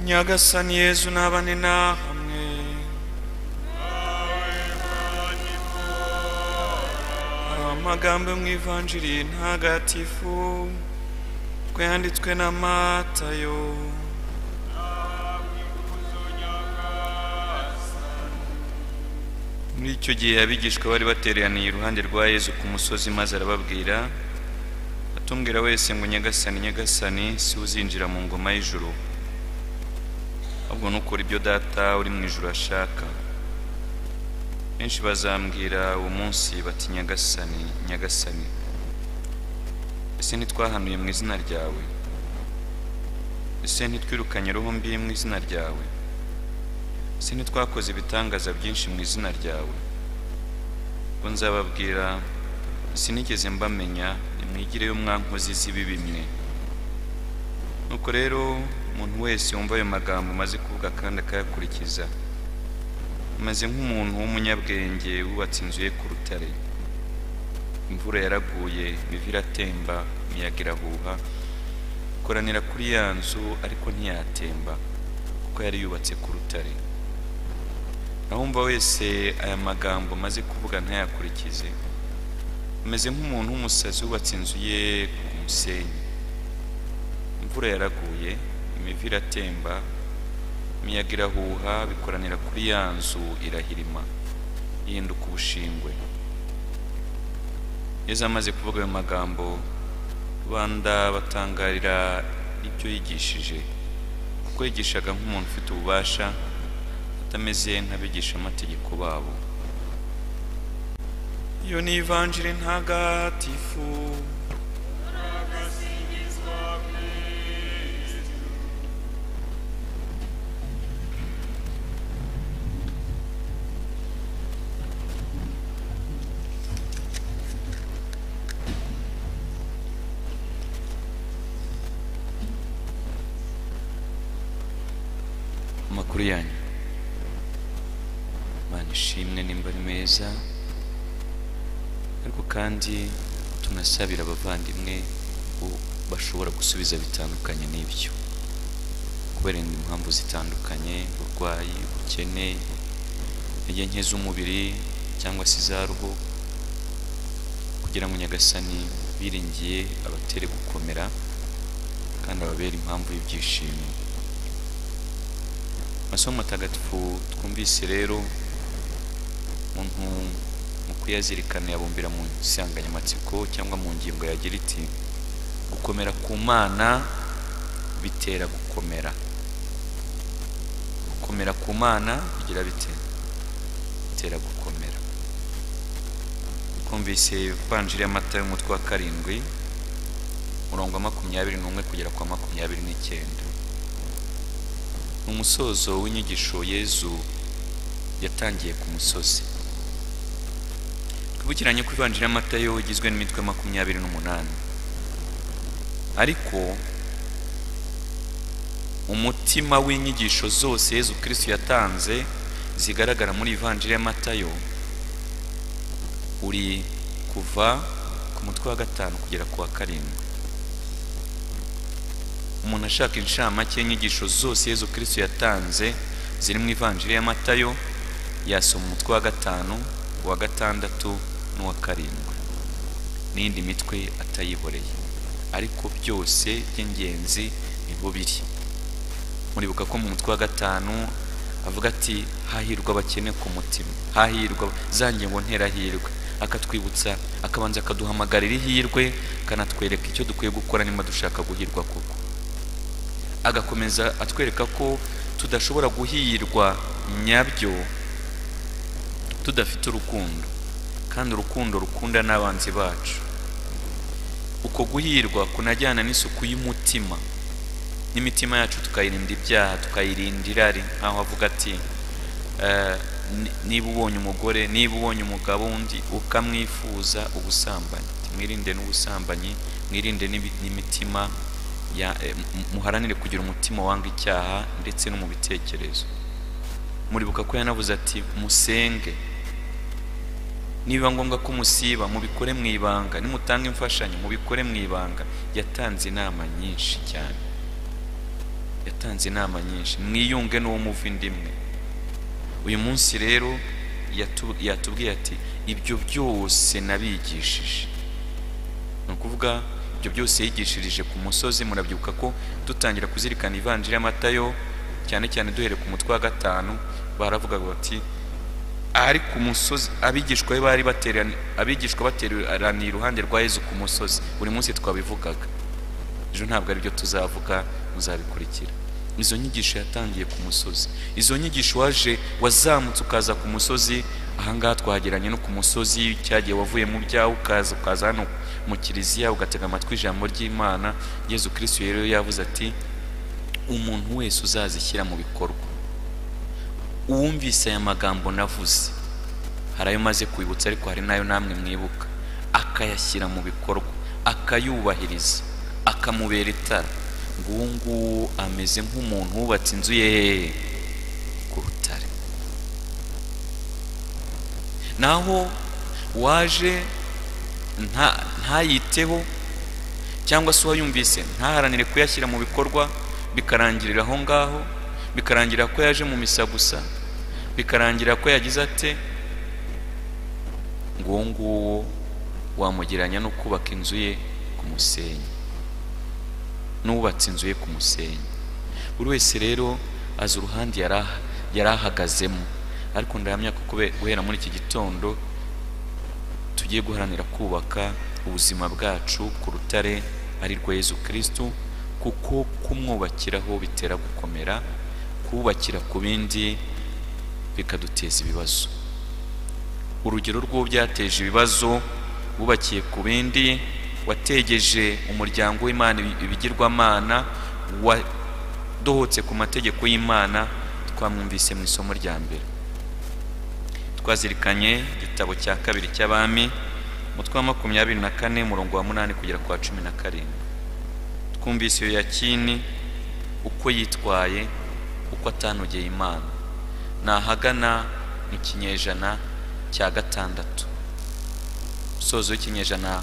nyagasani yezu nabane na hamwe amagambo mu ivanjiri ntagatifu twayanditswe na matayo muri icyo gihe abigishwa bari bateraniye iruhande rwa yezu ku musozi maze arababwira atumbwira wese ngo nyagasani nyagasani si we uzinjira mu ngoma y'ijuru ahubwo nukora ibyo data uri mu ijuru ashaka benshi bazambwira uwo munsi bati nyagasani nyagasani ese ntitwahanuye mu izina ryawe ese ntitwirukanye roho mbi mu izina ryawe ese ntitwakoze ibitangaza byinshi mu izina ryawe ubwo nzababwira sinigeze mbamenya nimwigireyo mwankozi z'ibibi mwe nuko rero umuntu wese wumva ayo magambo maze kuvuga kandi akayakurikiza ameze nk'umuntu w'umunyabwenge wubatse inzu ye ku rutare imvura yaraguye imivu iratemba imiyaga irahuha ikoranira kuri ya nzu ariko ntiyatemba kuko yari yubatse ku rutare aho wumva wese aya magambo maze kuvuga ntayakurikize ameze nk'umuntu w'umusazi wubatse inzu ye ku musenyi imvura yaraguye imivu iratemba imiyaga irahuha bikoranira kuri ya nzu irahirima ihinduka ubushingwe yezu amaze kuvuga ayo magambo rubanda batangarira ibyo yigishije kuko yigishaga nk'umuntu ufite ububasha atameze nk'abigishamategeko babo iyo ni ivanjiri ntagatifu amakuru yanyu imana ishimwe nimba ari meza ariko kandi tunasabira abavandimwe bo bashobora gusubiza bitandukanye n'ibyo kubera impamvu zitandukanye uburwayi ubukene intege nke z'umubiri cyangwa se iza ruhu kugira ngo nyagasani biringiye abatere gukomera kandi ababere impamvu y'ibyishimo masomo matagatifu twumvise rero umuntu mu kuyazirikana yabumbira mu nsanganyamatsiko cyangwa mu ngingo yagira iti gukomera ku mana bitera gukomera gukomera ku mana bigira bite bitera gukomera twumvise ivanjiri y'amata y'umutwe wa karindwi umurongo wa makumyabiri n'umwe kugera kwa makumyabiri n'icyenda ni umusozo w'inyigisho yezu yatangiye ku musozi twibukiranye ko ivanjiri y'amatayo igizwe n'imitwe makumyabiri n'umunani ariko umutima w'inyigisho zose yezu kirisito yatanze zigaragara muri ivanjiri y'amatayo uri kuva ku mutwe wa gatanu kugera ku wa karindwi umuntu ashaka inshamake y'inyigisho zose yezu kirisito yatanze ziri mu ivanjiri y'amatayo yasoma umutwe wa gatanu uwa gatandatu n'uwa karindwi n'indi mitwe atayiboreye ariko byose by'ingenzi niho biri muribuka ko mu mutwe wa gatanu avuga ati hahirwa abakene ku mutima hahirwa za ngingo nterahirwe akatwibutsa akabanza akaduhamagarira ihirwe akanatwereka icyo dukwiye gukora niba dushaka guhirwa koko agakomeza atwereka ko tudashobora guhirwa nyabyo tudafite urukundo kandi urukundo rukunda n'abanzi bacu uko guhirwa kunajyana n'isuku y'umutima n'imitima yacu tukayirinda ibyaha tukayirinda irari nkaho avuga ati niba ubonye umugore niba ubonye umugabo undi ukamwifuza ubusambanyi mwirinde n'ubusambanyi mwirinde n'imitima muharanire kugira umutima wanga icyaha ndetse no mu bitekerezo muribuka ko yanavuze ati musenge niba ngombwa ko musiba mubikore mu ibanga nimutanga imfashanyo mubikore mu ibanga yatanze inama nyinshi cyane yatanze inama nyinshi mwiyunge n'uwo muva indi imwe uyu munsi rero yatu- yatubwiye ati ibyo byose nabigishije ni ukuvuga ibyo byose yigishirije ku musozi murabyibuka ko dutangira kuzirikana ivanjiri y'amatayo cyane cyane duhereye ku mutwe wa gatanu baravugaga bati ari ku musozi abigishwa be bari baterani abigishwa bateraniye iruhande rwa yezu ku musozi buri munsi twabivugaga ejo ntabwo ari byo tuzavuga muzabikurikira izo nyigisho yatangiye ku musozi izo nyigisho waje wazamutse ukaza ku musozi ahangaha twageranye no ku musozi cyagihe wavuye mu byawe ukaza ukaza hano mu kiliziya ugatega amatwi ijambo ry'imana yezu kirisitu rero yavuze ati umuntu wese uzazishyira mu bikorwa uwumvise aya magambo navuze hari ayo umaze kwibutsa ariko hari n'ayo namwe mwibuka akayashyira mu bikorwa akayubahiriza akamubera itara ngo uwo nguwo ameze nk'umuntu wubatse inzu ye ku rutare naho waje nta- ntayiteho cyangwa se uwayumvise ntaharanire kuyashyira mu bikorwa bikarangirira aho ngaho bikarangira ko yaje mu misa gusa bikarangira ko yagize ate ngo uwo nguwo wamugereranya no kubaka inzu ye ku musenyi n'uwubatse inzu ye ku musenyi buri wese rero azi uruhande yari aha- yari ahagazemo ariko ndahamya ko kube- guhera muri iki gitondo tugiye guharanira kubaka ubuzima bwacu ku rutare ari rwo Yezu Kristu kuko kumwubakiraho bitera gukomera kubakira ku bindi bikaduteza ibibazo urugero rw'uwo byateje ibibazo wubakiye ku bindi wategeje umuryango w'imana ibi- ibigirwamana wadohotse ku mategeko y'imana twamwumvise mu isomo rya mbere twazirikanye igitabo cya kabiri cy'abami umutwe wa makumyabiri na kane umurongo wa munani kugera ku wa cumi na karindwi twumvise iyo yakini uko yitwaye uko atanogeye imana ni ahagana mu kinyejana cya gatandatu umusozo w'ikinyejana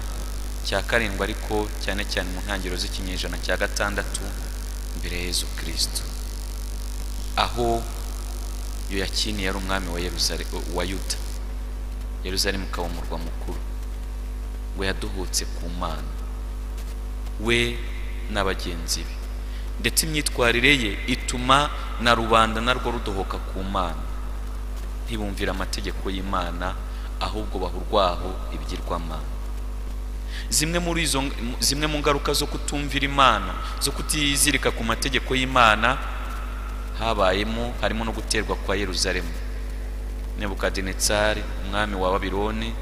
cya karindwi ariko cyane cyane mu ntangiriro z'ikinyejana cya gatandatu mbere ya yezu kirisito aho yoyakini yari umwami wa Yeruzale- wa yuda yeruzalemu ukaba umurwa mukuru we yadohotse ku mana we na bagenzi be ndetse imyitwarire ye ituma na rubanda narwo rudohoka ku mana ntibumvira amategeko y'imana ahubwo bahurwaho ibigirwamana zimwe muri izo zimwe mu ngaruka zo kutumvira imana zo kutizirika ku mategeko y'imana habayemo harimo no guterwa kwa yeruzalemu nebukadinetsari umwami wa babiloni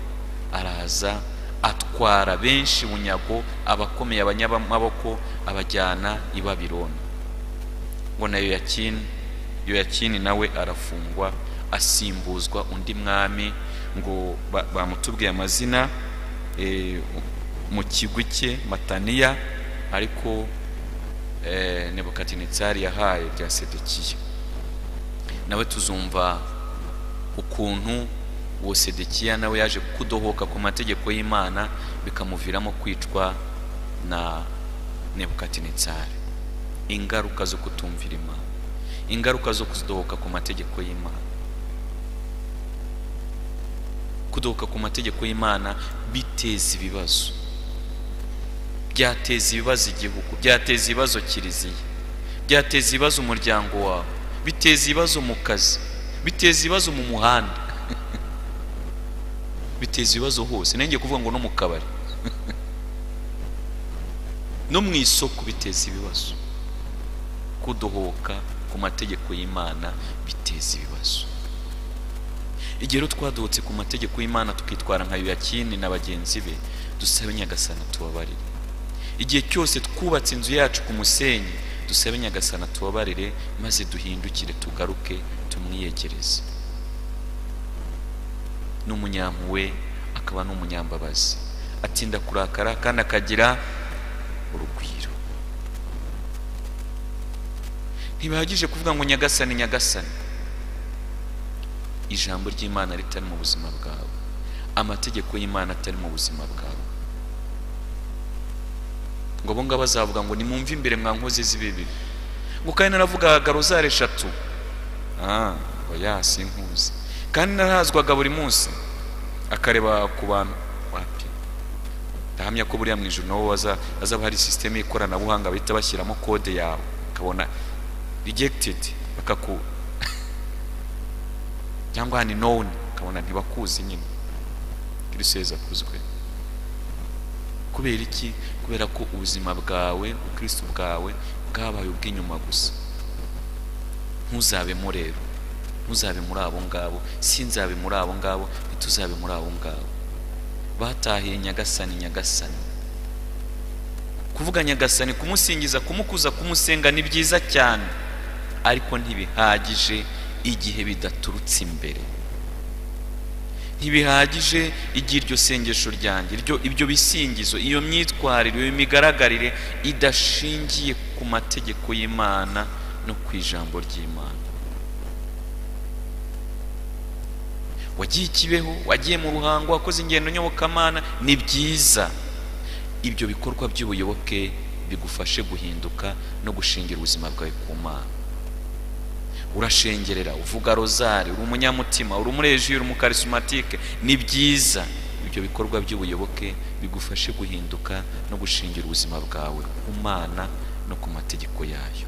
araza atwara benshi bunyago abakomeye abanyamaboko abajyana i babiloni ngo na yoyakini yoyakini nawe arafungwa asimbuzwa undi mwami ngo ba- bamutubwiye amazina eh, mu kigwi cye mataniya ariko eh, nebukadinezari yahaye rya sedekiya nawe tuzumva ukuntu uwo sedekiya nawe yaje kudohoka ku mategeko y'imana bikamuviramo kwicwa na nebukadinezari ingaruka zo kutumvira imana ingaruka zo kudohoka ku mategeko y'imana kudohoka ku mategeko y'imana biteza ibibazo byateza ibibazo igihugu byateza ibibazo kiliziya byateza ibibazo umuryango wawe biteza ibibazo mu kazi biteza ibibazo mu muhanda biteza ibibazo hose nanjye kuvuga ngo no mu kabari no mu isoko biteza ibibazo kudohoka ku mategeko y'imana biteza ibibazo igihe rero twadohotse ku mategeko y'imana tukitwara nka yoyakini na bagenzi be dusabe nyagasana tubabarire igihe cyose twubatse inzu yacu ku musenyi dusabe nyagasana tubabarire maze duhindukire tugaruke tumwiyegereze n'umunyampuwe akaba n'umunyambabazi atinda kurakara kandi akagira urugwiro ntibihagije kuvuga ngo nyagasani nyagasani ijambo ry'imana ritari mu buzima bwawe amategeko y'imana atari mu buzima bwawe ngo abo ngabo bazavuga ngo nimwumve imbere mwa nkozi z'ibibi ubwo kandi naravugaga rozari eshatu ah oya sinkuzi kandi narazwaga buri munsi akareba ku bantu wapi ndahamya ko buriya mu ijoro nabo baza- hazaba hari sisiteme y'ikoranabuhanga bahita bashyiramo kode yawe ukabona rejegitedi bakaku cyangwa hani nowuni ukabona ntibakuzi nyine kristo yezu akuzwe kubera iki kubera ko ubuzima bwawe ubukristo bwawe bwabaye ubw'inyuma gusa ntuzabemo rero ntuzabe muri abo ngabo sinzabe muri abo ngabo ntituzabe muri abo ngabo batahiye nyagasani nyagasani kuvuga nyagasani kumusingiza kumukuza kumusenga ni byiza cyane ariko ntibihagije igihe bidaturutse imbere ntibihagije igihe iryo sengesho ryanjye iryo ibyo bisingizo iyo myitwarire iyo migaragarire idashingiye ku mategeko y'imana no ku ijambo ry'imana wagiye ikibeho wagiye mu ruhango wakoze ingendo nyobokamana ni byiza ibyo bikorwa by'ubuyoboke bigufashe guhinduka no gushingira ubuzima bwawe ku mana urashengerera uvuga rozari uri umunyamutima uri umureji uri umukarisimatike ni byiza ibyo bikorwa by'ubuyoboke bigufashe guhinduka no gushingira ubuzima bwawe ku mana no ku mategeko yayo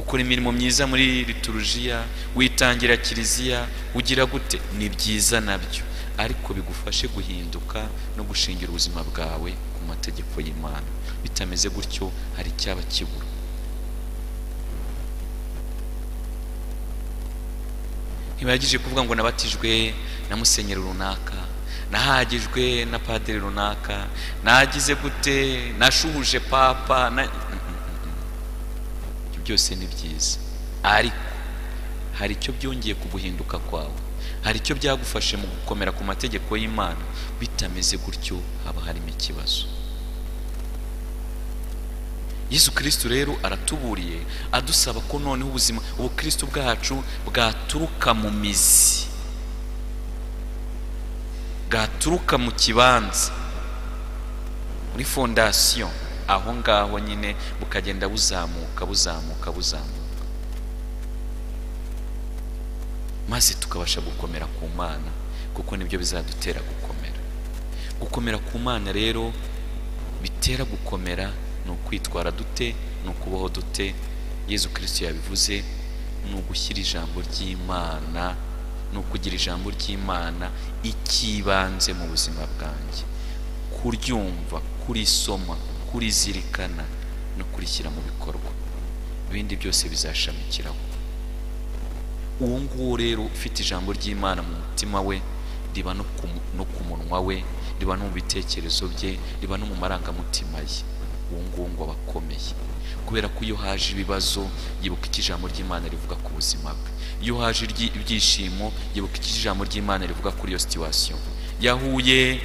ukora imirimo myiza muri liturujiya witangira kiliziya ugira gute ni byiza nabyo ariko bigufashe guhinduka no gushingira ubuzima bwawe ku mategeko y'imana bitameze gutyo hari icyaba kibura ntibihagije kuvuga ngo nabatijwe na musenyeri runaka nahagijwe na padiri runaka nagize gute nashuhuje papa na... ibyo byose ni byiza ariko hari icyo byongeye ku guhinduka kwawe hari icyo byagufashe mu gukomera ku mategeko y'imana bitameze gutyo haba harimo ikibazo yesu kirisito rero aratuburiye adusaba ko noneho ubuzima ubukristo bwacu bwaturuka mu mizi bwaturuka mu kibanza muri fondasiyo aho ngaho nyine bukagenda buzamuka buzamuka buzamuka maze tukabasha gukomera ku mana kuko nibyo bizadutera gukomera gukomera ku mana rero bitera gukomera ni ukwitwara dute ni ukubaho dute yezu kirisito yabivuze ni ugushyira ijambo ry'imana ni ukugira ijambo ry'imana ikibanze mu buzima bwanjye kuryumva kurisoma kurizirikana no kurishyira mu bikorwa ibindi byose bizashamikiraho uwo nguwo rero ufite ijambo ry'imana mu mutima we riba no ku mu- no ku munwa we riba no mu bitekerezo bye riba no mu marangamutima ye uwo nguwo ngo aba akomeye kubera ko iyo haje ibibazo yibuka icyo ijambo ry'imana rivuga ku buzima bwe iyo haje iryi- ibyishimo yibuka icyo ijambo ry'imana rivuga kuri iyo situwasiyo yahuye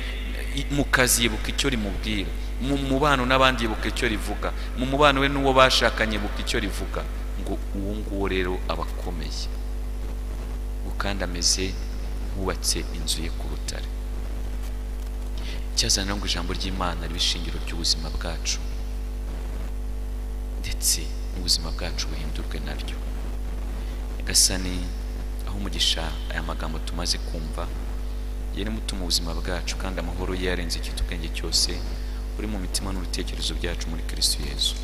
i- mu kazi yibuka icyo rimubwira mu mubano n'abandi yibuka icyo rivuga mu mubano we n'uwo bashakanye yibuka icyo rivuga ngo uwo nguwo rero aba akomeye ngo kandi ameze nk'ubatse inzu ye ku rutare icyazana ngo ijambo ry'imana ribe ishingiro ry'ubuzima bwacu ndetse n'ubuzima bwacu buhindurwe naryo nyagasani aho umugisha aya magambo tumaze kumva yari mutuma ubuzima bwacu kandi amahoro ye yarenze ikitu ubwenge cyose uri mu mitima n'ibitekerezo byacu muri kristo yesu